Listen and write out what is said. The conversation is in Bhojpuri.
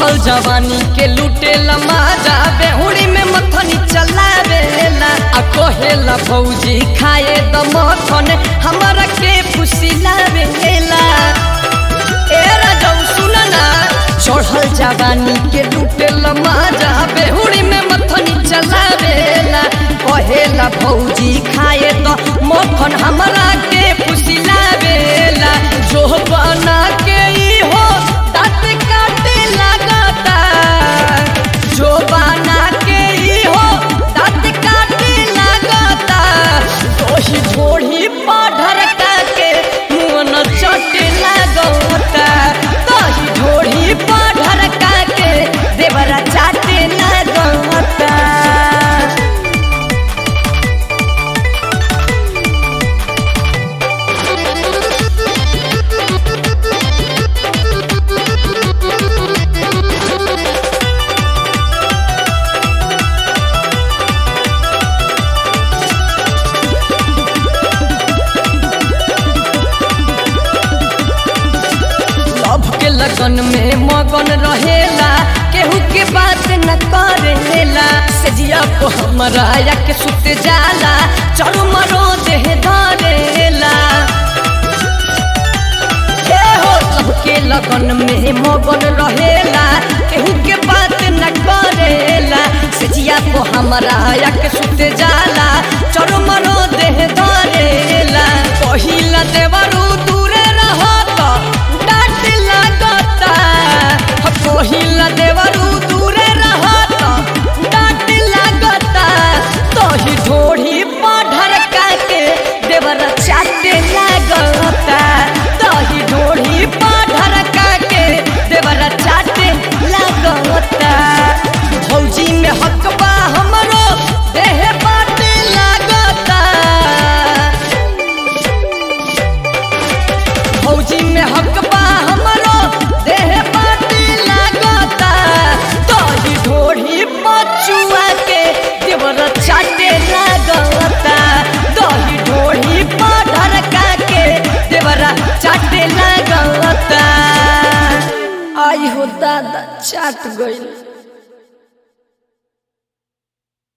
चढ़ल जवानी के लूटे लमाजा बेहुड़ी में मथनी चलावेला आ कहेला भौजी खाए द मथन हमरा के फुसिलावेला ए राजौ सुन ना चढ़ल जवानी के लूटे लमाजा बेहुड़ी में मथनी चलावेला कहेला भौजी खाए द मथन हमरा के फुसिलावेला जो बना के ई हो दाँत काटे लागता जो बना के ई हो दाँत काटे लागता दोही ढोढ़ी पढ़र के मुँह न चटे लागता दही ढोढ़ी पढ़र के देवरा चाटे लागता लव के लगन में मगन रहेला केहू के बात न करेला सजिया को हमरा या के सुत जाला चलो मरो देह धरेला ए हो लव के लगन में मगन रहेला केहू के बात न करेला सजिया को हमरा या के सुत जाला चलो मरो देह धरेला पहिला देवरू दूरे रहत डांट लागता पहिला देवरू दूरे रहत डांट लागता तोही ढोढ़ी पढ़र के देवर चाटे लागता तोही ढोढ़ी पढ़र के देवर चाटे लागता भौजी में हकबा हमरो देह बाटे लागता फौजी में हकबा हमरो देह बाटी लागता तोही ढोढ़ी पचुआ के देवर चाटे लागता दही ढोढ़ी पढ़र के देवरा चाटे लागता आई हो दादा चाट गइल